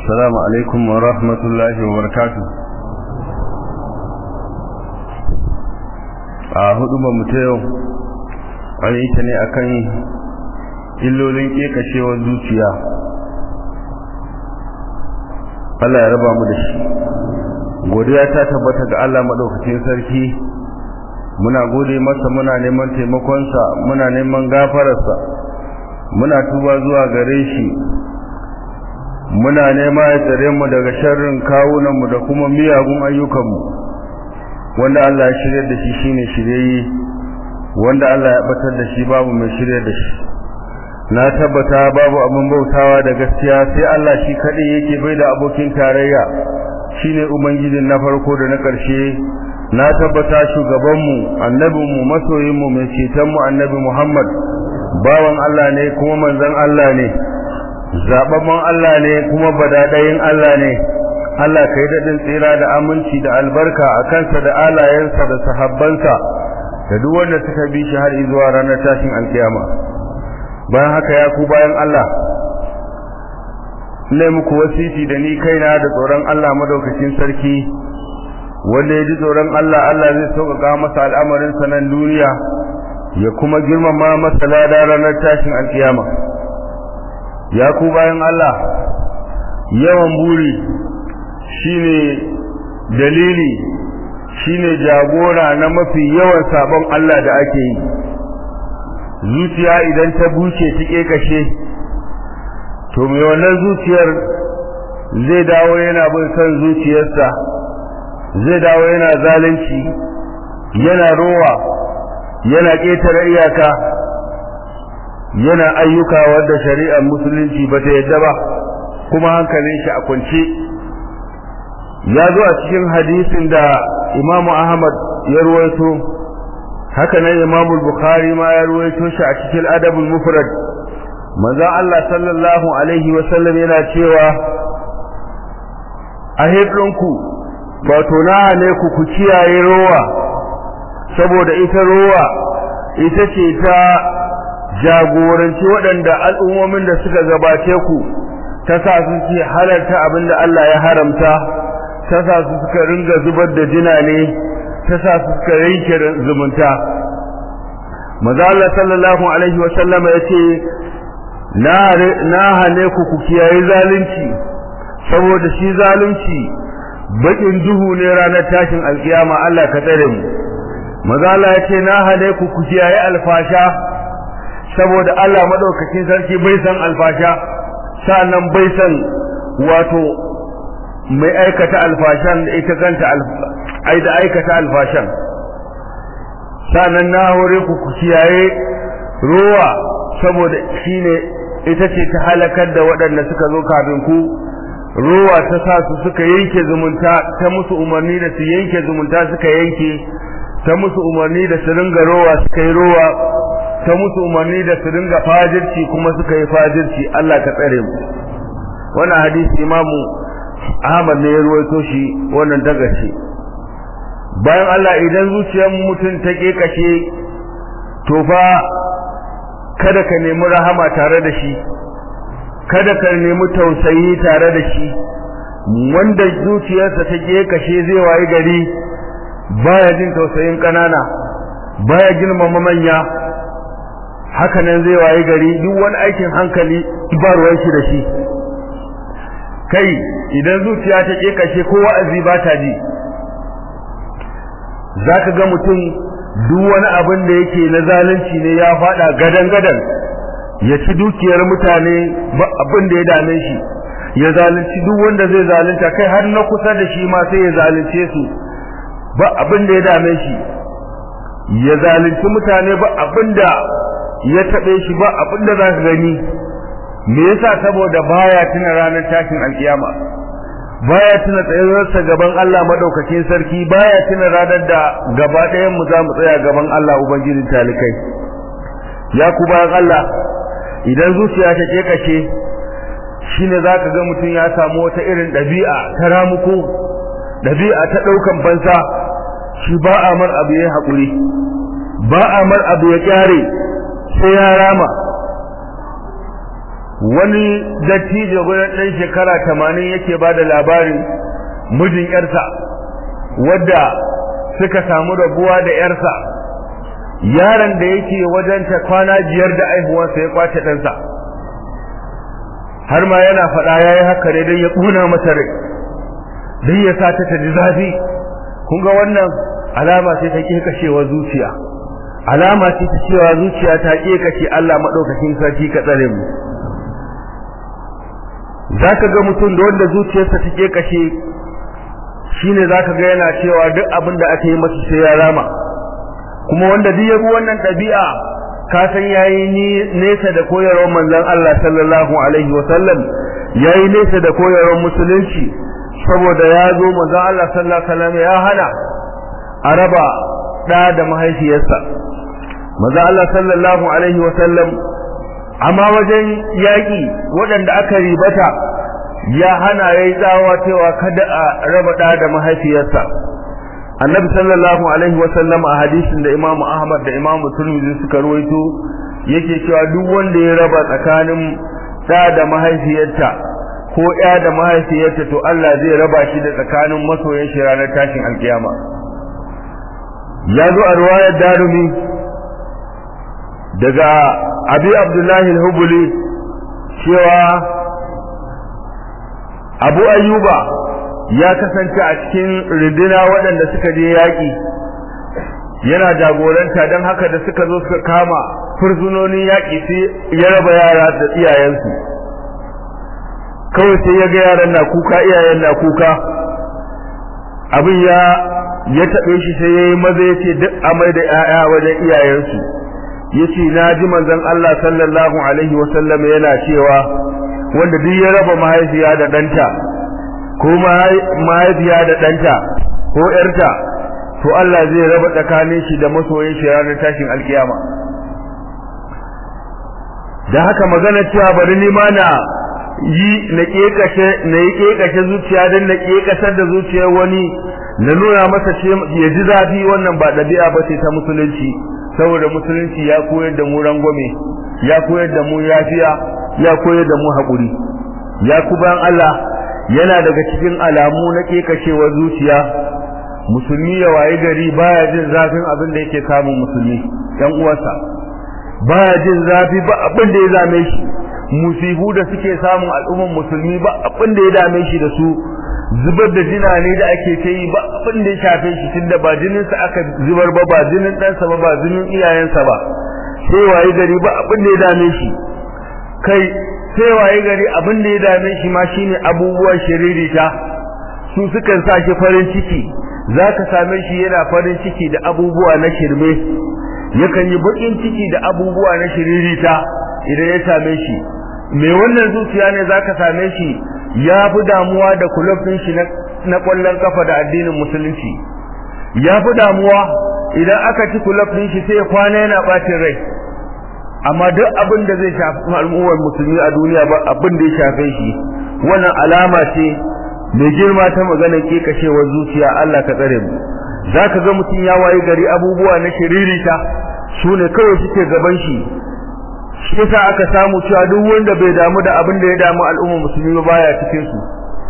السلام عليكم ورحمة الله وبركاته a hudu ba ta yau an yi ta ne akan illolin kekashewar zuciya Allah ya raba mu da shi godiya ta tabbata ga Allah madaukakin sarki muna gode masa muna neman taimakonsa muna neman gafararsa muna tuba zuwa gare shi muna nema ya tsare mu daga sharrin kawunanmu da kuma miyagun ayyukanmu wanda Allah ya shirya da shi shine shirye wanda Allah ya batar da shi babu mai shirya da shi na tabbata babu abin bautawa da gaskiya sai Allah shi kadai yake bai da abokin tarayya shine ubangijin na farko da na ƙarshe na tabbata shugabanmu annabinmu masoyinmu mai cetonmu annabi Muhammad bawan Allah ne kuma manzon Allah ne zababban Allah ne kuma badadayin Allah ne Allah kai daɗin tsira da aminci da albarka a kansa da alayensa da sahabbansa da duk wanda suka bi shi har zuwa ranar tashin alkiyama bayan haka ya ku bayan Allah ne muku wasiti da ni kaina da tsoron Allah madaukakin sarki wanda ya ji tsoron Allah Allah zai sauƙaƙa masa al'amarin sanan duniya ya kuma girmama masa lada ranar tashin alkiyama ya ku bayan Allah yawan buri shine dalili shine jagora na mafi yawan sabon Allah da ake yi zuciya idan ta buce ta kashe to mai wannan zuciyar zai dawo yana bin son zuciyarsa zai dawo yana zalunci yana rowa yana ƙetare iyaka yana ayyuka wadda shari'ar musulunci ba ta yadda ba kuma hankalin shi a kwance ya zo a cikin hadisin da imamu ahmad ya ruwaito haka nan imamu bukhari ma ya ruwaito shi a cikin adabul mufrad manzon Allah sallallahu alaihi wa sallam yana cewa a hirdinku wato na ne ku ku kiyaye rowa saboda ita rowa ita ce ta jagoranci waɗanda al'ummomin da suka gabace ku ta sa su ce halarta abin da Allah ya haramta ta sa su suka ringa zubar da jina ne ta sa su suka yanke zumunta maza Allah sallallahu alaihi wa sallama ya ce na hane ku ku kiyaye zalunci saboda shi zalunci bakin duhu ne ranar tashin alkiyama Allah ka tsare mu maza Allah ya ce na hane ku ku kiyaye alfasha saboda Allah madaukakin sarki bai san alfasha sa'annan bai san wato mai aikata alfashan da ita kanta ai da aikata alfashan sa'annan na hore ku ku kiyaye ruwa saboda shine ita ce ta halakar da waɗanda suka zo kafin ku ruwa ta sa su suka yanke zumunta ta musu umarni da su yanke zumunta suka yanke ta musu umarni da su ringa rowa suka yi rowa ta musu umarni da su ringa fajirci kuma suka yi fajirci Allah ka tsare mu wannan hadisi imamu Ahmad ne ya ruwaito shi wannan dagace bayan Allah idan zuciyar mutum ta kekashe to fa kada ka nemi rahama tare da shi kada ka nemi tausayi tare da shi wanda zuciyarsa ta kekashe zai wayi gari baya jin tausayin kanana baya girmama manya haka nan zai waye gari duk wani aikin hankali ba ruwan shi da shi kai idan zuciya ta kashe ko wa'azi ba ta ji zaka ga mutum duk wani abin da yake na zalunci ne ya fada gadan gadan ya ci dukiyar mutane ba abin da ya dame shi ya zalunci duk wanda zai zalunta kai har na kusa da shi ma sai ya zalunce su ba abin da ya dame shi ya zalunci mutane ba abin da ya taɓe shi ba abin da za ka gani me yasa saboda baya tuna ranar tashin alkiyama baya tuna tsayuwarsa gaban Allah madaukakin sarki baya tuna ranar da gaba ɗayan mu za mu tsaya gaban Allah ubangijin talikai ya ku bayan Allah idan zuciya ta kekace shine zaka ga mutum ya samu wata irin ɗabi'a ta ramuko ɗabi'a ta ɗaukan bansa shi ba a mar abu ya haƙuri ba a mar abu ya kyare sai ya rama wani dattijo gudan ɗan shekara tamanin yake ba da labarin mijin yarsa wadda suka samu rabuwa da yarsa yaron da yake wajenta kwana biyar da aihuwarsa ya kwace ɗansa har ma yana faɗa ya yi haka ne don ya ƙuna mata rai don ya sa ta ta ji zafi kun ga wannan alama ce ta ƙeƙashewar zuciya alama ce ta cewa zuciya ta ƙeƙashe Allah maɗaukakin sarki ka tsare mu za ka ga mutum da wanda zuciyarsa ta ƙeƙashe shine za ka ga yana cewa duk abin da aka yi masa sai ya rama kuma wanda duk ya bi wannan ɗabi'a ka san yayi nesa da koyarwar manzon Allah sallallahu alaihi wa sallam yayi nesa da koyarwar musulunci saboda ya zo manzon Allah sallallahu alaihi wa sallam ya hana a raba da da mahaifiyarsa manzon Allah sallallahu alaihi wa sallam amma wajen yaƙi waɗanda aka ribata ya hana yayi tsawa cewa kada a raba da da mahaifiyarsa annabi sallallahu alaihi wasallam a hadisin da imamu ahmad da imamu turmizi suka ruwaito yake cewa duk wanda ya raba tsakanin da da mahaifiyarta ko ya da mahaifiyarta to Allah zai raba shi da tsakanin masoyan shi ranar tashin alkiyama ya zo a ruwayar darumi daga abi abdullahi al-hubuli cewa abu ayyuba ya kasance a cikin runduna waɗanda suka je yaƙi yana jagoranta don haka da suka zo suka kama fursunonin yaƙi sai ya raba yara da iyayensu kawai sai ya ga yaran na kuka iyayen na kuka abin ya ya taɓe shi sai ya yi maza ya ce duk amai da 'ya'ya wajen iyayensu ya ce na ji manzon Allah sallallahu alaihi wasallam yana cewa wanda duk ya raba mahaifiya da ɗanta ko mahaifiya da ɗanta ko ‘yarta to Allah zai raba tsakanin shi da masoyin shi ranar tashin alkiyama da haka magana cewa bari ni ma na yi na kekashe na yi kekashe zuciya don na kekasar da zuciyar wani na nuna masa ce ya ji zafi wannan ba ɗabi'a ba ce ta musulunci saboda musulunci ya koyar da mu rangwame ya koyar da mu yafiya ya koyar da mu haƙuri ya ku bayan Allah yana daga cikin alamu na kekashewar zuciya musulmi ya waye gari baya jin zafin abin da yake samun musulmi yan uwansa baya jin zafi ba abin da ya dame shi musibu da suke samun al'umman musulmi ba abin da ya dame shi da su zubar da jina ne da ake ta yi ba abin da ya shafe shi tunda ba jinin sa aka zubar ba ba jinin ɗansa ba ba jinin iyayensa ba sai waye gari ba abin da ya dame shi kai sai waye gari abin da ya dame shi ma shine abubuwan shiririta su sukan sa shi farin ciki zaka same shi yana farin ciki da abubuwa na shirme yakan yi bakin ciki da abubuwa na shiririta idan ya same shi mai wannan zuciya ne zaka same shi ya fi damuwa da kulofin shi na kwallon kafa da addinin musulunci ya fi damuwa idan aka ci kulofin shi sai kwana yana bacin rai amma duk abin da zai shafi al'ummar musulmi a duniya ba abin da ya shafe shi wannan alama ce mai girma ta maganar kekashewar zuciya Allah ka tsare mu zaka ga mutum ya waye gari abubuwa na shiririta su ne kawai suke gaban shi shi yasa aka samu cewa duk wanda bai damu da abin da ya damu al'ummar musulmi ba baya cikin su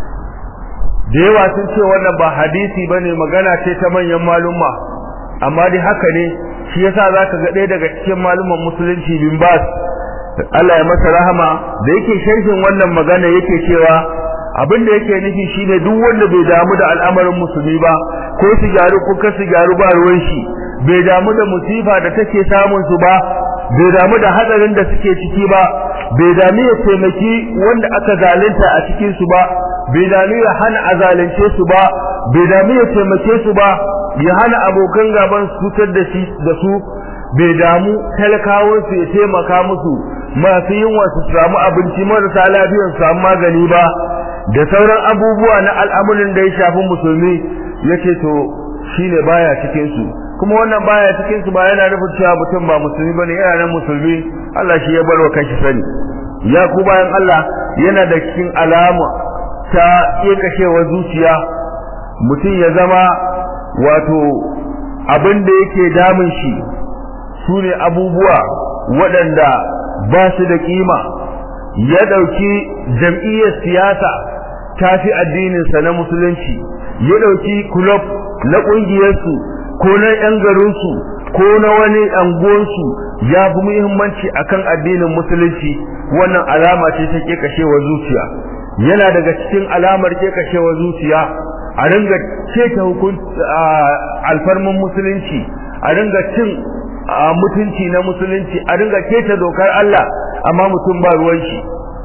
da yawa sun ce wannan ba hadisi bane magana ce ta manyan malumma amma dai haka ne shi yasa zaka ga ɗaya daga cikin malumman musulunci bin Bas Allah ya masa rahama da yake sharhin wannan magana yake cewa abin da yake nufi shine duk wanda bai damu da al'amarin musulmi ba ko su gyaru ko kasu gyaru ba ruwan shi bai damu da musifa da take samun su ba bai damu da hadarin da suke ciki ba bai damu ya taimaki wanda aka zalunta a cikin su ba bai damu ya hana a zalunce su ba bai damu ya taimake su ba ya hana abokan gaban su cutar da shi da su bai damu talakawar su ya taimaka musu masu yunwa su samu abinci marasa lafiyar su samu magani ba da sauran abubuwa na al'amuran da ya shafi musulmi yace to shine baya cikin su kuma wannan baya cikin su ba yana nufin cewa mutum ba musulmi bane yana nan musulmi Allah shi ya bar wa kanshi sani ya ku bayan Allah yana da cikin alama ta kekashewar zuciya mutum ya zama wato abin da yake damun shi sune abubuwa waɗanda ba su da kima ya ɗauki jam'iyyar siyasa ta fi addininsa na musulunci ya ɗauki kulob na ƙungiyarsu ko na 'yan garinsu ko na wani anguwansu ya fi muhimmanci akan addinin musulunci wannan alama ce ta kekashewar zuciya yana daga cikin alamar kekashewar zuciya a ringa keta hukunci alfarmin musulunci a ringa cin mutunci na musulunci a ringa keta dokar Allah amma mutum ba ruwan shi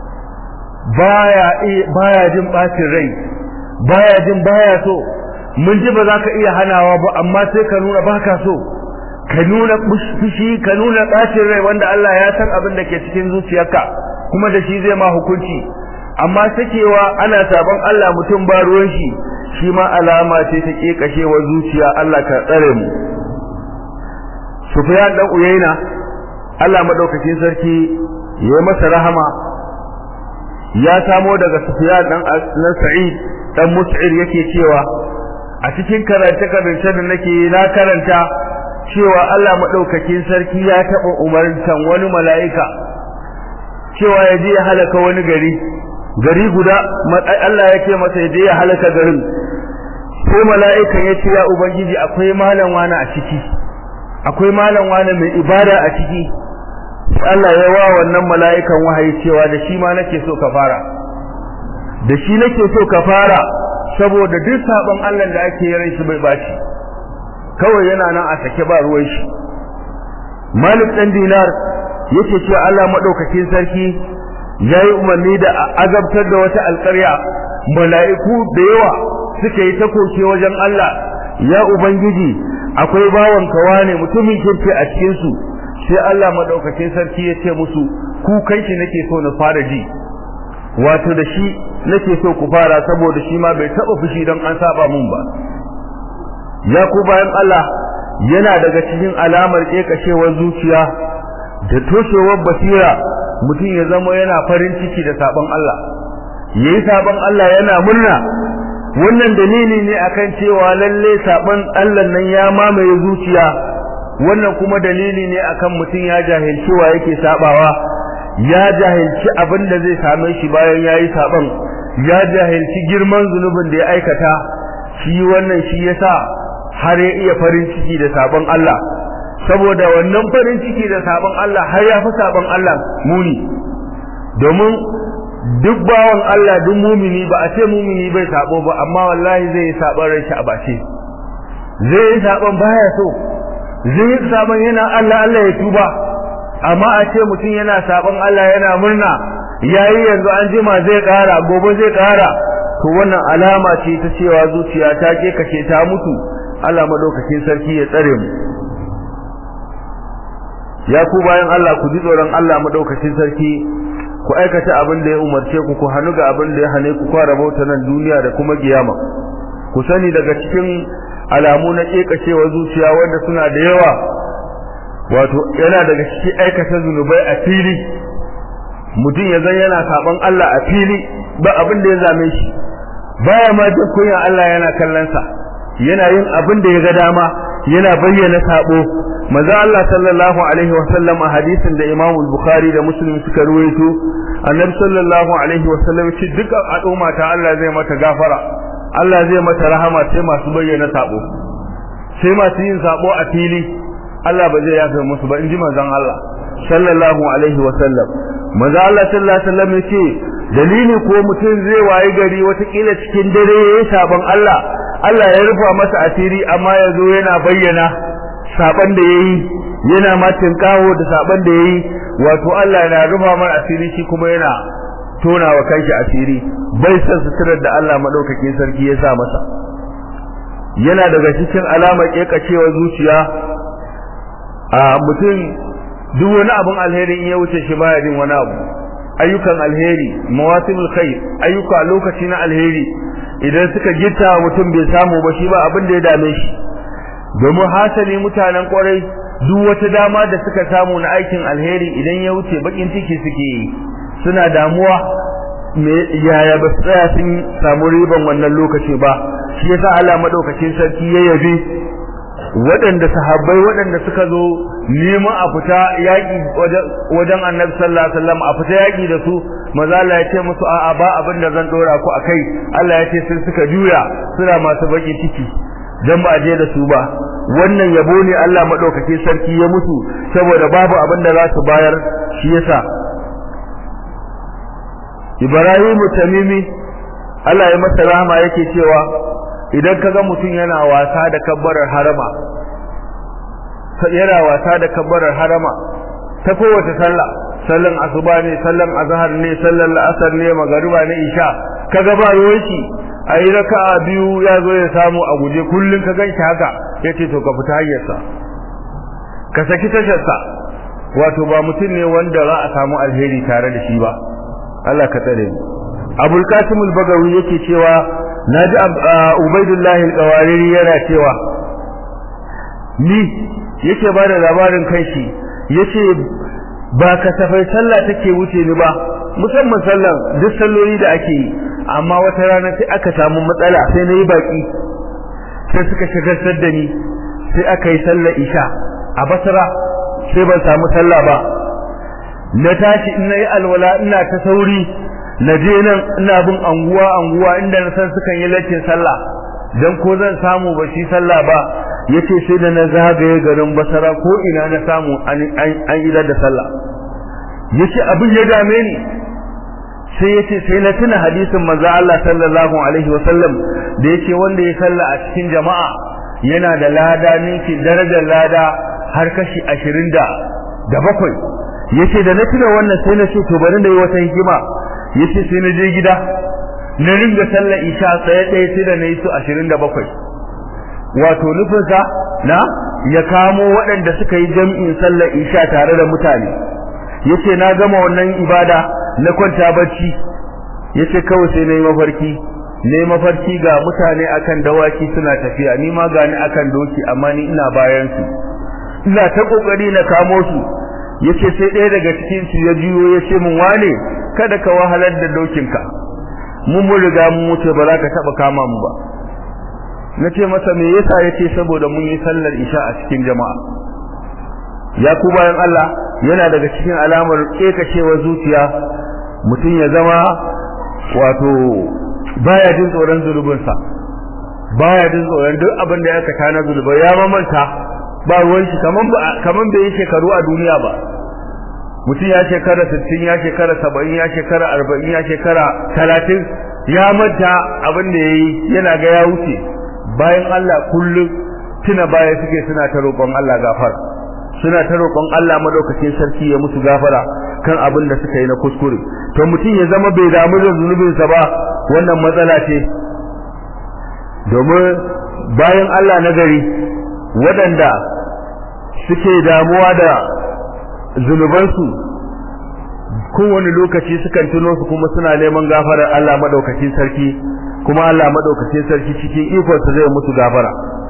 baya baya jin bacin rai baya jin baya so mun ji ba za ka iya hanawa ba amma sai ka nuna baka so ka nuna fushi ka nuna bacin rai wanda Allah ya san abin da ke cikin zuciyarka kuma da shi zai ma hukunci amma sakewa ana sabon Allah mutum ba ruwan shi shi ma alama ce ta kekashewa zuciya Allah ka tsare mu Sufyan dan Uyaina Allah madaukakin sarki ya masa rahama ya samo daga Sufyan dan na Sa'id dan Mus'ir yake cewa a cikin karance karance da nake na karanta cewa Allah madaukakin sarki ya taba umartan wani mala'ika cewa ya je ya halaka wani gari gari guda Allah ya ce masa ya je ya halaka garin sai mala'ikan ya ce ya ubangiji akwai malam wani a ciki akwai malam wani mai ibada a ciki Allah ya wa wannan mala'ikan wahayi cewa da shi ma nake so ka fara da shi nake so ka fara saboda duk sabon Allah da ake yin shi bai baci kawai yana nan a sake ba ruwan shi Malik dan Dinar yake cewa Allah madaukakin sarki yayi umarni da azabtar da wata alƙarya mala'iku da yawa suka yi ta koke wajen Allah ya ubangiji akwai bawan kawa ne mutumin kirki a cikin su sai Allah madaukakin sarki ya ce musu ku kai shi nake so na fara ji wato da shi nake so ku fara saboda shi ma bai taba fushi don an saba mun ba ya ku bayan Allah yana daga cikin alamar kekashewar zuciya da toshewar basira mutum ya zama yana farin ciki da sabon Allah yayi sabon Allah yana murna wannan dalili ne akan cewa lalle sabon Allah nan ya mamaye zuciya wannan kuma dalili ne akan mutum ya jahilci wa yake sabawa ya jahilci abin da zai same shi bayan yayi saban ya jahilci girman zunubin da ya aikata shi wannan shi yasa har ya iya farin ciki da sabon Allah saboda wannan farin ciki da sabon Allah har ya fi sabon Allah muni domin duk bawan Allah duk mumini ba a ce mumini bai sabo ba amma wallahi zai yi sabon rai shi a bace zai yi sabon baya so zai yi sabon yana Allah Allah ya tuba amma a ce mutum yana sabon Allah yana murna yayi yanzu an jima zai kara gobe zai kara to wannan alama ce ta cewa zuciya ta ke kace ta mutu Allah madaukakin sarki ya tsare mu ya ku bayan Allah ku ji tsoron Allah madaukakin sarki ku aikata abin da ya umarce ku ku hannu ga abin da ya hane ku fara bauta nan duniya da kuma kiyama ku sani daga cikin alamu na kekashewa zuciya wanda suna da yawa wato yana daga cikin aikata zunubai a fili mutum ya zan yana saban Allah a fili ba abin da ya zame shi baya ma jin kunya Allah yana kallon sa yana yin abin da ya ga dama yana bayyana sabo manzo Allah sallallahu alaihi wa sallam a hadisin da Imam Bukhari da Muslim suka ruwaito annabi sallallahu alaihi wa sallam ce duk al'umma ta Allah zai mata gafara Allah zai mata rahama sai masu bayyana sabo sai masu yin sabo a fili Allah ba zai yafe musu ba inji manzon Allah sallallahu alaihi wa sallam manzo Allah sallallahu alaihi wa sallam yace dalili ko mutum zai waye gari watakila cikin dare yayin sabon Allah Allah ya rufa masa asiri amma yazo yana bayyana saban da yayi yana ma tinkawo da saban da yayi wato Allah yana rufa mar asiri shi kuma yana tona wa kanshi asiri bai san suturar da Allah madaukakin sarki ya sa masa yana daga cikin alamar kekacewa zuciya a mutum duk wani abun alheri in ya wuce shi baya jin wani abu ayyukan alheri mawasimul khair ayyuka lokaci na alheri idan suka gitta mutum bai samu ba shi ba abin da ya dame shi domin hasali mutanen kwarai duk wata dama da suka samu na aikin alheri idan ya wuce bakin ciki suke yi suna damuwa me yaya ba su tsaya sun samu riban wannan lokaci ba shi yasa Allah madaukakin sarki ya yabe waɗanda sahabbai waɗanda suka zo neman a fita yaƙi wajen annabi sallallahu alaihi wasallam a fita yaƙi da su maza Allah ya ce musu a'a ba abin da zan dora ku akai Allah ya ce sun suka juya suna masu baki ciki dan ba je da su ba wannan yabo ne Allah madaukake sarki ya musu saboda babu abin da za su bayar shi yasa Ibrahim Tamimi Allah ya masa rahama yake cewa idan kaga mutum yana wasa da kabbarar harama yana wasa da kabbarar harama ta kowace sallah sallan asuba ne sallan azhar ne sallan la'asar ne magariba ne isha kaga ba ruwan shi ayi raka'a biyu ya zo ya samu a guje kullun ka ganshi haka yace to ka fita hayyarsa ka saki tasharsa wato ba mutum ne wanda za a samu alheri tare da shi ba Allah ka tsare mu Abul Qasim al-Bagawi yake cewa naji Ubaidullah al-Qawariri yana cewa ni yake ba da labarin kanshi yace ba kasafai sallah take wuce ni ba musamman sallan duk salloli da ake yi amma wata rana sai aka samu matsala sai na yi baki sai suka shagaltar da ni sai aka yi sallar isha a basra sai ban samu sallah ba na tashi in na yi alwala ina ta sauri na je nan ina bin anguwa anguwa inda na san sukan yi lacin sallah dan ko zan samu ba shi sallah ba yace sai da na zagaye garin basara ko ina na samu an an yi da sallah yace abin ya dame ni sai yace sai na tuna hadisin manzo Allah sallallahu alaihi wasallam da yace wanda ya salla a cikin jama'a yana da lada ninki darajar lada har kashi 20 da da bakwai yace da na tuna wannan sai na ce to bari da yi wata hikima yace sai na je gida na ringa sallar isha tsaye tsaye sai da na yi su 27 wato nufinsa na ya kamo waɗanda suka yi jam'in sallar isha tare da mutane yace na gama wannan ibada na kwanta bacci yace kawai sai nayi mafarki ne mafarki ga mutane akan dawaki suna tafiya ni ma gani akan doki amma ni ina bayan su ina ta kokari na kamo su yace sai ɗaya daga cikin su ya jiyo yace min wane kada ka wahalar da dokinka mun mun riga mun wuce ba za ka taba kama mu ba nace masa me yasa yace saboda mun yi sallar isha a cikin jama'a ya ku bayan Allah yana daga cikin alamar kekacewar zuciya mutum ya zama wato baya jin tsoron zulubinsa baya jin tsoron duk abin da ya kata na zulubai ya mamanta ba ruwan shi kaman ba kaman bai yi shekaru a duniya ba mutum ya shekara 60 ya shekara 70 ya shekara 40 ya shekara 30 ya manta abin da yayi yana ga ya wuce bayan Allah kullum tuna baya suke suna ta roƙon Allah gafara suna ta roƙon Allah madaukakin sarki ya musu gafara kan abin da suka yi na kuskure to mutum ya zama bai damu da zunubinsa ba wannan matsala ce domin bayan Allah na gari waɗanda suke damuwa da zunubansu kowane lokaci sukan tuno su kuma suna neman gafarar Allah madaukakin sarki kuma Allah madaukakin sarki cikin ikonsa zai musu gafara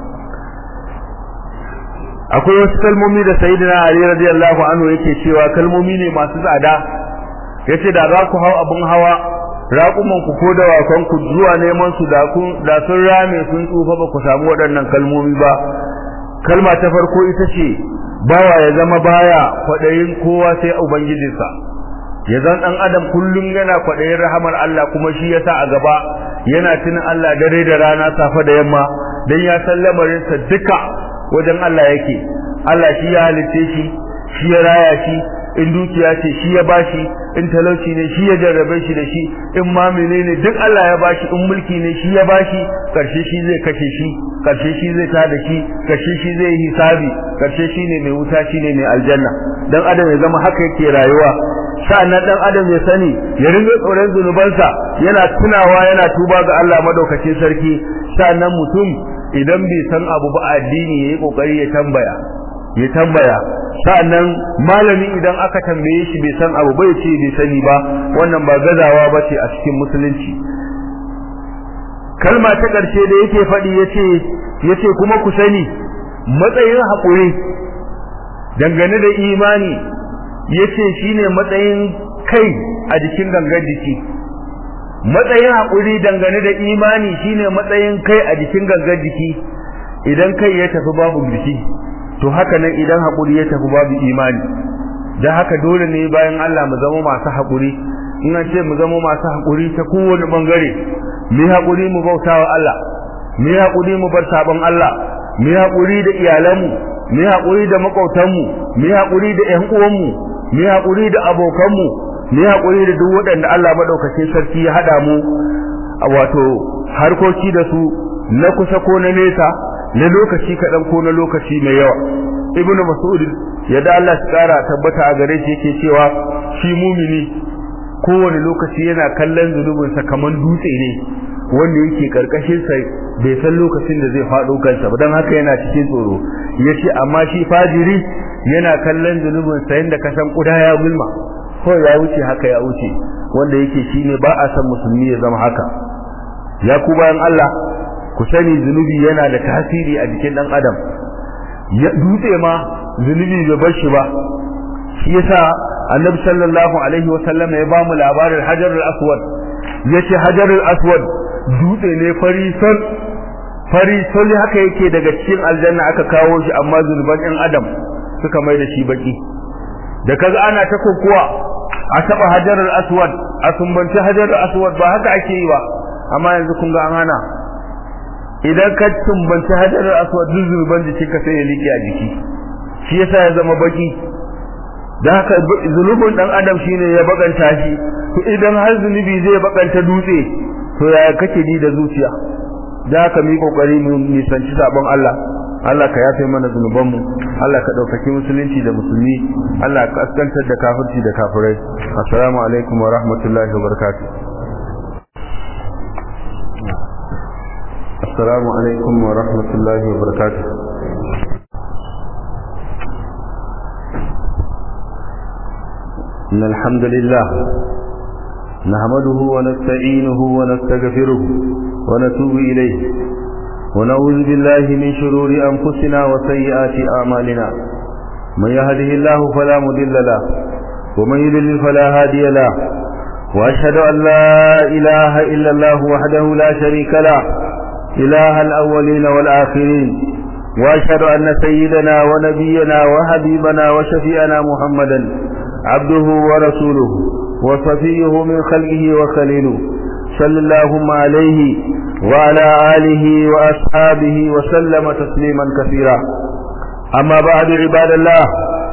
akwai wasu kalmomi da sayyidina Ali radiyallahu anhu yake cewa kalmomi ne masu tsada yace da za ku hau abun hawa raƙuman ku ko dawakan ku zuwa neman su da kun da sun rame sun tsufa ba ku samu waɗannan kalmomi ba kalma ta farko ita ce bawa ya zama baya kwaɗayin kowa sai ubangijinsa ya zan ɗan adam kullum yana kwaɗayin rahamar Allah kuma shi yasa a gaba yana tunin Allah dare da rana safe da yamma dan ya san lamarinsa duka wajen Allah yake Allah shi ya halitte shi shi ya raya shi in dukiya ce shi ya bashi in talauci ne shi ya jarrabe shi da shi in ma menene duk Allah ya bashi in mulki ne shi ya bashi karshe shi zai kashe shi karshe shi zai tada shi karshe shi zai yi hisabi karshe shi ne mai wuta shi ne mai aljanna dan adam ya zama haka yake rayuwa sa'annan dan adam ya sani ya ringa tsoron zunubansa yana tunawa yana tuba ga Allah madaukakin sarki sa'annan mutum idan bai san abu ba addini yayi kokari ya tambaya ya tambaya sa'annan malami idan aka tambaye shi bai san abu bai ce bai sani ba wannan ba gazawa bace a cikin musulunci kalma ta ƙarshe da yake faɗi yace yace kuma ku sani matsayin haƙuri dangane da imani yace shine matsayin kai a jikin gangan jiki matsayin haƙuri dangane da imani shine matsayin kai a jikin gangan jiki idan kai ya tafi babu jiki to haka nan idan haƙuri ya tafi babu imani dan haka dole ne bayan Allah mu zama masu haƙuri in an ce mu zama masu hakuri ta kowane bangare mu yi hakuri mu bautawa Allah mu yi hakuri mu bar sabon Allah mu yi hakuri da iyalanmu mu yi hakuri da makautanmu mu yi hakuri da ƴan uwanmu mu yi hakuri da abokanmu mu yi hakuri da duk waɗanda Allah madaukakin sarki ya hada mu wato harkoki da su na kusa ko na nesa na lokaci kaɗan ko na lokaci mai yawa ibnu mas'ud yadda Allah ya kara tabbata a gare shi yake cewa shi mumini kowane lokaci yana kallon zunubinsa kamar dutse ne wanda yake karkashin sa bai san lokacin da zai faɗo kansa ba don haka yana cikin tsoro yace amma shi fajiri yana kallon zunubinsa yanda ka san kuda ya gulma ko ya wuce haka ya wuce wanda yake shine ba a san musulmi ya zama haka ya ku bayan Allah ku sani zunubi yana da tasiri a jikin dan adam ya dutse ma zunubi bai bar shi ba shi yasa annabi sallallahu alaihi wa sallam ya ba mu labarin hajarul aswad yace hajarul aswad dutse ne fari sol fari sol haka yake daga cikin aljanna aka kawo shi amma zunuban ɗan adam suka mai da shi baki da kaga ana ta kokuwa a taba hajarul aswad a sumbanci hajarul aswad ba haka ake yi ba amma yanzu kun ga an hana idan ka sumbanci hajarul aswad duk zunuban jikinka sai ya liƙe a jiki shi yasa ya zama baki da haka zunubin dan adam shine ya bakanta shi to idan har zunubi zai bakanta dutse to yaya kake ji da zuciya da haka mu kokari mu nisanci sabon Allah Allah ka yafe mana zunuban mu Allah ka daukaki musulunci da musulmi Allah ka askantar da kafirci da kafirai assalamu alaikum wa rahmatullahi wa barakatuh assalamu alaikum wa rahmatullahi wa barakatuh إن الحمد لله نحمده ونستعينه ونستغفره ونتوب إليه ونعوذ بالله من شرور أنفسنا وسيئات أعمالنا من يهده الله فلا مضل له ومن يضلل فلا هادي له وأشهد أن لا إله إلا الله وحده لا شريك له إله الأولين والآخرين وأشهد أن سيدنا ونبينا وحبيبنا وشفيئنا محمدا عبده ورسوله وصفيه من خلقه وخليله صلى اللهم عليه وعلى آله وأصحابه وسلم تسليما كثيرا أما بعد عباد الله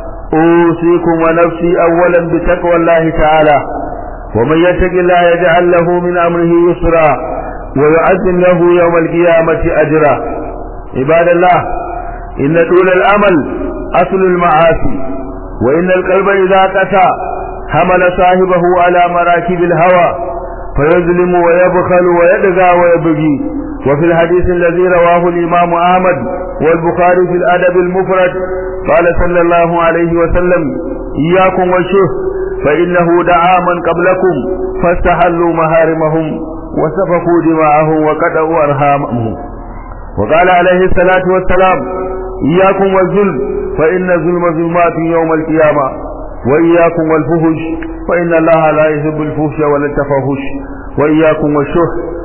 أوصيكم ونفسي أولا بتقوى الله تعالى ومن يتق الله يجعل له من أمره يسرا ويعزم له يوم القيامة أجرا عباد الله إن طول الأمل أصل المعاصي وإن القلب إذا قسى حمل صاحبه على مراكب الهوى فيظلم ويبخل ويدغى ويبغي وفي الحديث الذي رواه الإمام أحمد والبخاري في الأدب المفرد قال صلى الله عليه وسلم إياكم والشه فإنه دعا من قبلكم فاستحلوا محارمهم وسفكوا دماءهم وقطعوا أرحامهم وقال عليه الصلاة والسلام إياكم والظلم فإن الظلم ظلمات يوم القيامة وإياكم والفهش فإن الله لا يحب الفهش ولا التفاحش وإياكم والشه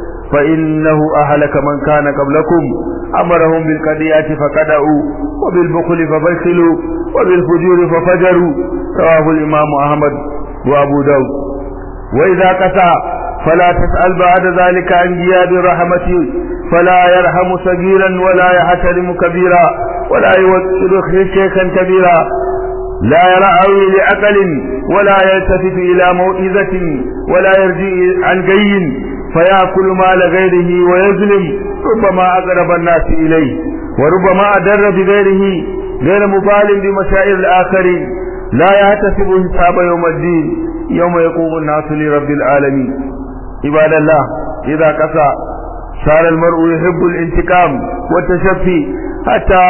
فإنه أهلك من كان قبلكم أمرهم بالقضية فقدعوا وبالبخل فبخلوا وبالفجور ففجروا رواه الإمام أحمد وأبو داود وإذا قسى فلا تسأل بعد ذلك عن جياد رحمته فلا يرحم صغيرا ولا يحترم كبيرا ولا يوكل شيخا كبيرا لا يرعوي لعقل ولا يلتفت إلى موئزة ولا يرجع عن جي فيأكل مال غيره ويظلم ربما أقرب الناس إليه وربما أدر بغيره غير مبال بمشاعر الآخرين لا يحتسب حساب يوم الدين يوم يقوم الناس لرب العالمين عباد الله إذا قسى صار المرء يحب الانتقام والتشفي حتى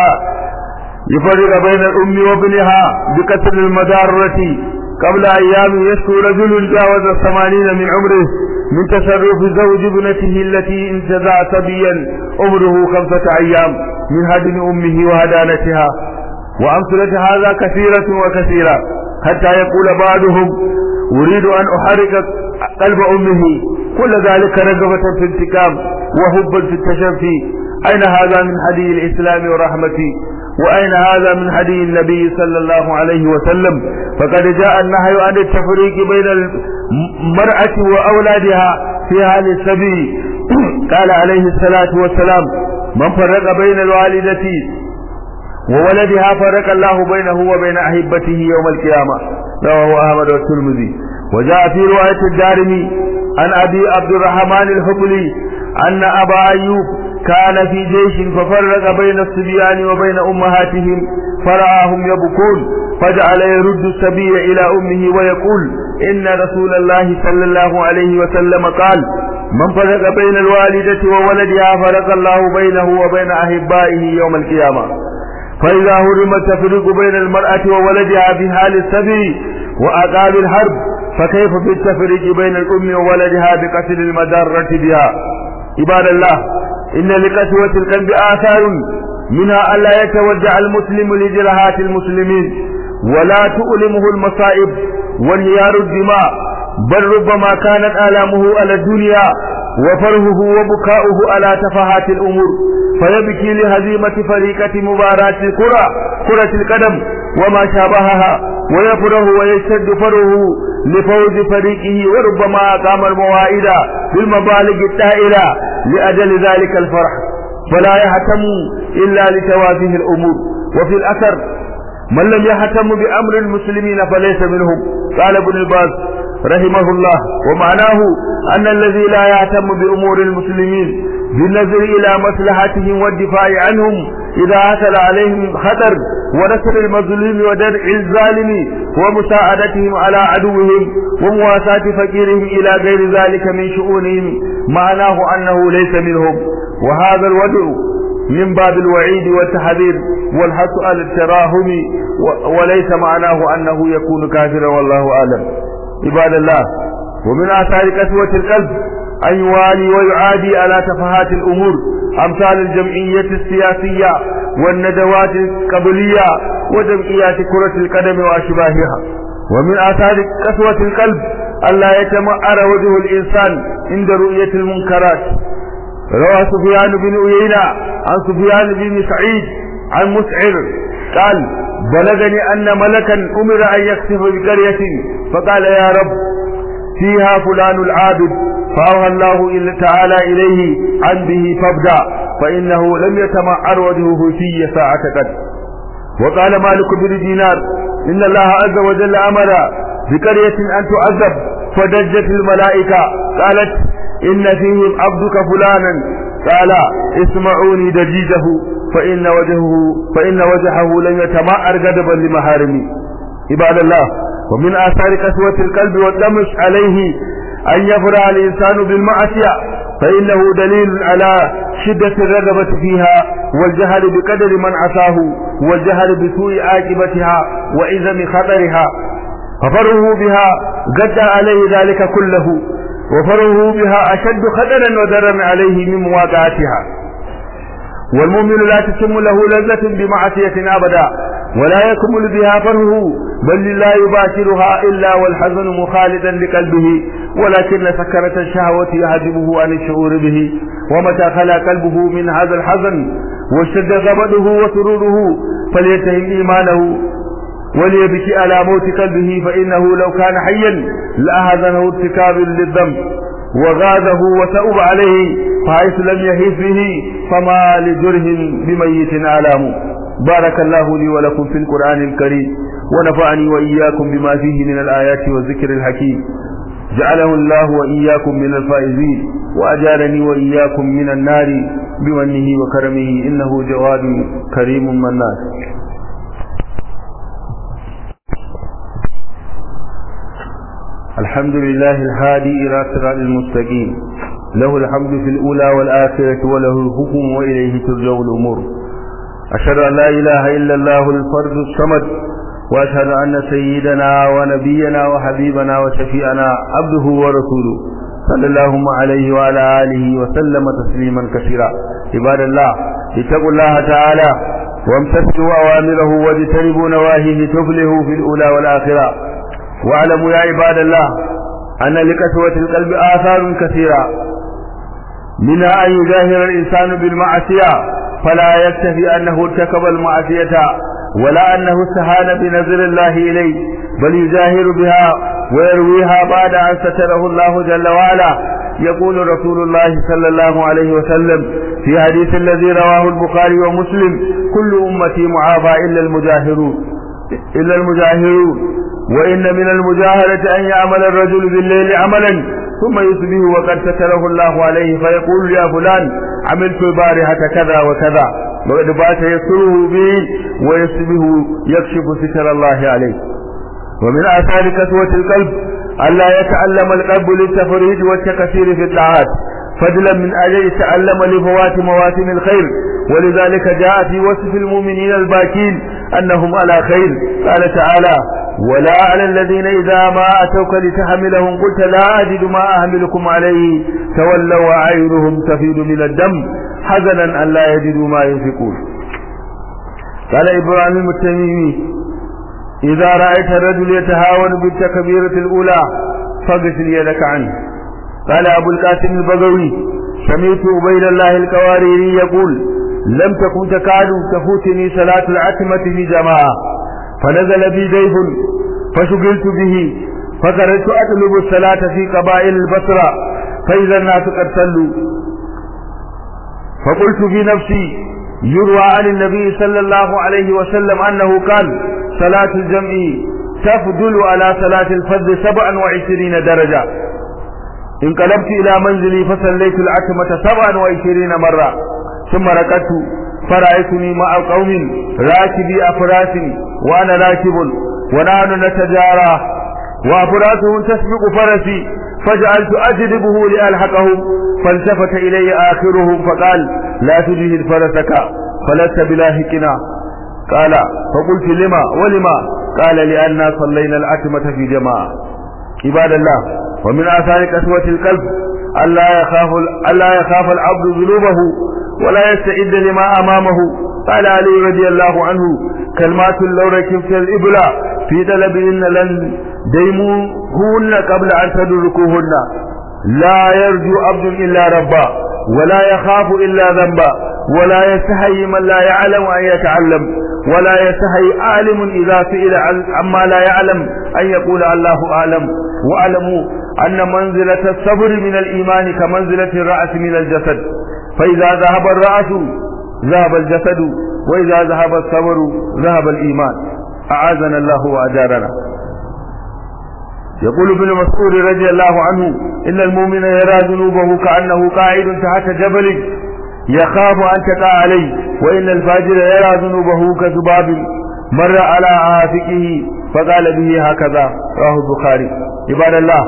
يفرق بين الأم وابنها بقتل المدارة قبل أيام يشكو رجل جاوز الثمانين من عمره من تصرف زوج ابنته التي انتزع صبيا عمره خمسة أيام من هدم أمه وهدانتها وأمثلة هذا كثيرة وكثيرة حتى يقول بعضهم أريد أن أحرك قلب أمه كل ذلك رغبة في الانتقام وحبا في التشفي أين هذا من هدي الإسلام ورحمته وأين هذا من هدي النبي صلى الله عليه وسلم فقد جاء النهي عن التفريق بين المرأة وأولادها في هذا السبيل قال عليه الصلاة والسلام من فرق بين الوالدة وولدها فرق الله بينه وبين أحبته يوم القيامة رواه أحمد والترمذي وجاء في رواية الدارمي عن أبي عبد الرحمن الحبلي أن أبا أيوب كان في جيش ففرق بين الصبيان وبين أمهاتهم فرآهم يبكون فجعل يرد السبي إلى أمه ويقول إن رسول الله صلى الله عليه وسلم قال من فرق بين الوالدة وولدها فرق الله بينه وبين أحبائه يوم القيامة فإذا هرم التفريق بين المرأة وولدها في حال السبي وأقام الحرب فكيف في التفريق بين الأم وولدها بقتل المدارة بها عباد الله إن لقسوة القلب آثار منها ألا يتوجع المسلم لجرهات المسلمين ولا تؤلمه المصائب وانهيار الدماء بل ربما كانت آلامه على الدنيا وفرهه وبكاؤه على تفاهات الأمور فيبكي لهزيمة فريقة مباراة الكرة كرة القدم وما شابهها ويفره ويشتد فره لفوز فريقه وربما أقام المواعيد بالمبالغ التائلة لأجل ذلك الفرح فلا يهتم إلا لتوافيه الأمور وفي الأثر من لم يهتم بأمر المسلمين فليس منهم قال ابن الباز رحمه الله ومعناه أن الذي لا يهتم بأمور المسلمين بالنظر إلى مصلحتهم والدفاع عنهم إذا حصل عليهم خطر ونصر المظلوم ودرع الظالم ومساعدتهم على عدوهم ومواساة فقيرهم إلى غير ذلك من شؤونهم معناه أنه ليس منهم وهذا الوضع من باب الوعيد والتحذير والحث على التراهم وليس معناه أنه يكون كافرا والله أعلم عباد الله ومن آثار قسوة القلب أن يوالي ويعادي على تفاهات الأمور أمثال الجمعية السياسية والندوات القبلية وجمعيات كرة القدم وأشباهها ومن آثار قسوة القلب ألا يتمعر وجه الإنسان عند رؤية المنكرات روى سفيان بن عيينة عن سفيان بن سعيد عن مسعر قال بلغني أن ملكا أمر أن يخسف بقرية فقال يا رب فيها فلان العابد فأوهى الله تعالى إليه عن به فابدأ فإنه لم يتمعر وجهه في ساعة قد وقال مالك بن دينار إن الله عز وجل أمر بقرية أن تعذب فدجت الملائكة قالت إن فيهم عبدك فلانا قال اسمعوني دجيجه فإن وجهه فإن وجهه لم يتمعر غضبا لمحارمي عباد الله ومن آثار قسوة القلب والدمس عليه أن يفرع الإنسان بالمعصية فإنه دليل على شدة الرغبة فيها والجهل بقدر من عصاه والجهل بسوء عاقبتها وإذم خطرها ففره بها قد عليه ذلك كله وفره بها أشد خطرا وضرا عليه من مواقعتها والمؤمن لا تتم له لذة بمعصية أبدا ولا يكمل بها فره بل لا يباشرها إلا والحزن مخالدا لقلبه ولكن سكرة الشهوة يهدمه عن الشعور به ومتى خلا قلبه من هذا الحزن واشتد غضبه وسروره فليتهم إيمانه وليبكي على موت قلبه فإنه لو كان حيا لأهذنه ارتكاب للذنب وغاده وتأب عليه فحيث لم يهيث به فما لجره بميت آلام بارك الله لي ولكم في القرآن الكريم ونفعني وإياكم بما فيه من الآيات والذكر الحكيم جعله الله وإياكم من الفائزين وأجارني وإياكم من النار بمنه وكرمه إنه جواد كريم منان الحمد لله الهادي إلى صراط المستقيم له الحمد في الأولى والآخرة وله الحكم وإليه ترجع الأمور أشهد أن لا إله إلا الله الفرد الصمد وأشهد أن سيدنا ونبينا وحبيبنا وشفيعنا عبده ورسوله صلى الله عليه وعلى آله وسلم تسليما كثيرا عباد الله اتقوا الله تعالى وامتثلوا أوامره واجتنبوا نواهيه تفلحوا في الأولى والآخرة واعلموا يا عباد الله أن لكسوة القلب آثار كثيرة منها أن يجاهر الإنسان بالمعصية فلا يكتفي أنه ارتكب المعصية ولا أنه استهان بنظر الله إليه بل يجاهر بها ويرويها بعد أن ستره الله جل وعلا يقول رسول الله صلى الله عليه وسلم في حديث الذي رواه البخاري ومسلم كل أمتي معافى إلا المجاهرون إلا المجاهرون وإن من المجاهرة أن يعمل الرجل بالليل عملا ثم يصبح وقد ستره الله عليه فيقول يا فلان عملت البارحة كذا وكذا وقد بات يسره به ويصبح يكشف ستر الله عليه ومن آثار كسوة القلب ألا يتعلم القلب للتفريج والتكثير في الطاعات فضلا من أجل يتعلم لفوات مواسم الخير ولذلك جاء في وصف المؤمنين الباكين أنهم على خير قال تعالى ولا على الذين إذا ما أتوك لتحملهم قلت لا أجد ما أحملكم عليه تولوا وأعينهم تفيض من الدم حزنا أن لا يجدوا ما ينفقون قال إبراهيم التميمي إذا رأيت الرجل يتهاون بالتكبيرة الأولى فاغسل يدك عنه قال أبو القاسم البغوي سمعت عبيد الله القواريري يقول لم تكن تكاد تفوتني صلاة العتمة في جماعة فنزل بي ضيف فشغلت به فخرجت أطلب الصلاة في قبائل البصرة فإذا الناس قد صلوا فقلت في نفسي يروى عن النبي صلى الله عليه وسلم أنه قال صلاة الجمع تفضل على صلاة الفرد سبعا وعشرين درجة انقلبت إلى منزلي فصليت العتمة سبعا وعشرين مرة ثم ركضت فرأيتني مع قوم راكبي أفراس وأنا راكب ونحن نتجارى وأفراسهم تسبق فرسي فجعلت أجذبه لألحقهم فالتفت إلي آخرهم فقال لا تجهد فرسك فلست بلاهقنا قال فقلت لما ولما قال لأننا صلينا العتمة في جماعة عباد الله ومن آثار قسوة القلب ألا يخاف ألا يخاف العبد ذنوبه ولا يستعد لما أمامه قال علي رضي الله عنه كلمات لو ركبت الإبل في طلبهن لن ديموهن قبل أن تدركوهن لا يرجو عبد إلا ربا ولا يخاف إلا ذنبا ولا يستحي من لا يعلم أن يتعلم ولا يستحي عالم إذا سئل عما لا يعلم أن يقول الله أعلم واعلموا أن منزلة الصبر من الإيمان كمنزلة الرأس من الجسد فإذا ذهب الرأس ذهب الجسد وإذا ذهب الصبر ذهب الإيمان أعاذنا الله وأجارنا يقول ابن مسعود رضي الله عنه إن المؤمن يرى ذنوبه كأنه قاعد تحت جبل يخاف أن تقع عليه وإن الفاجر يرى ذنوبه كذباب مر على عاتقه فقال به هكذا رواه البخاري عباد الله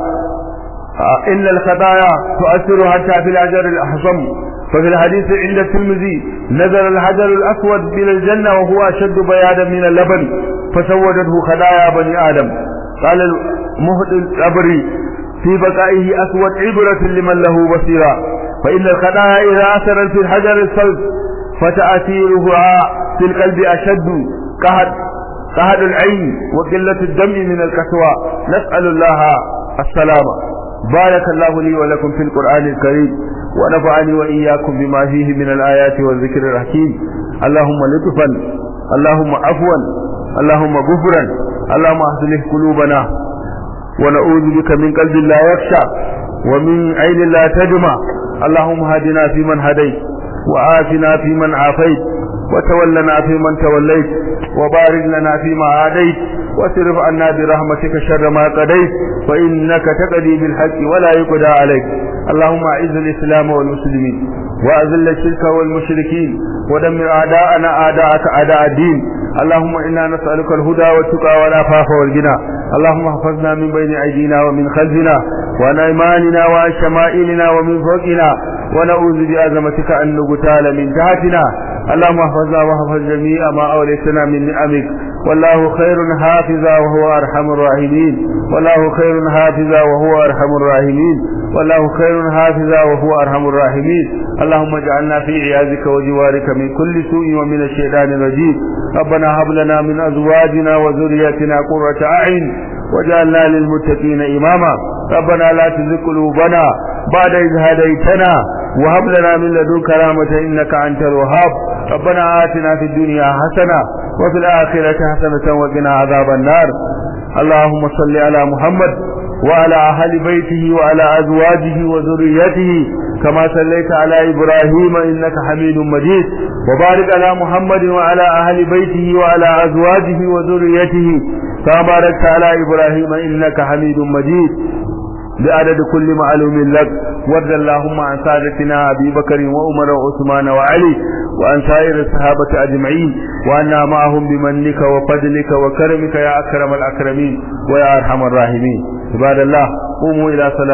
إن الخطايا تؤثر حتى في الحجر الأحصم ففي الحديث عند الترمذي نزل الحجر الأسود من الجنة وهو أشد بيادا من اللبن فسودته خطايا بني آدم قال المهد الأبري في بقائه أسود عبرة لمن له بصيرة فإن الخطايا إذا أثرت في الحجر الصلب فتأثيرها في القلب أشد قهد قهد العين وقلة الدم من الكسوة نسأل الله السلامة بارك الله لي ولكم في القرآن الكريم ونفعني وإياكم بما فيه من الآيات والذكر الحكيم اللهم لطفا اللهم عفوا اللهم غفرا اللهم اصلح قلوبنا ونعوذ بك من قلب لا يخشى ومن عين لا تدمع اللهم هدنا فيمن هديت وآتنا فيمن عافيت وتولنا فيمن توليت وبارك لنا فيما عاديت واصرف عنا برحمتك شر ما قضيت فإنك تقضي بالحق ولا يقضى عليك اللهم أعز الإسلام والمسلمين وأذل الشرك والمشركين ودمر أعداءنا أعداءك أعداء الدين اللهم إنا نسألك الهدى والتقى والعفاف والغنى اللهم احفظنا من بين أيدينا ومن خلفنا وعن أيماننا وعن شمائلنا ومن فوقنا ونعوذ بعظمتك أن نغتال من تحتنا اللهم احفظنا واحفظ جميع ما أوليتنا من نعمك والله خير حافظا وهو أرحم الراحمين والله خير حافظا وهو أرحم الراحمين والله خير حافظا وهو أرحم الراحمين اللهم اجعلنا في عياذك وجوارك من كل سوء ومن الشيطان الرجيم ربنا هب لنا من أزواجنا وذريتنا قرة أعين واجعلنا للمتقين إماما ربنا لا تزغ قلوبنا بعد إذ هديتنا وهب لنا من لدنك رحمة إنك أنت الوهاب ربنا آتنا في الدنيا حسنة وفي الآخرة حسنة وقنا عذاب النار اللهم صل على محمد وعلى أهل بيته وعلى أزواجه وذريته كما صليت على إبراهيم إنك حميد مجيد وبارك على محمد وعلى أهل بيته وعلى أزواجه وذريته كما باركت على إبراهيم إنك حميد مجيد بعدد كل معلوم لك وارض اللهم عن سادتنا أبي بكر وعمر وعثمان وعلي وعن سائر الصحابة أجمعين وأنا معهم بمنك وفضلك وكرمك يا أكرم الأكرمين ويا أرحم الراحمين عباد الله قوموا إلى صلاة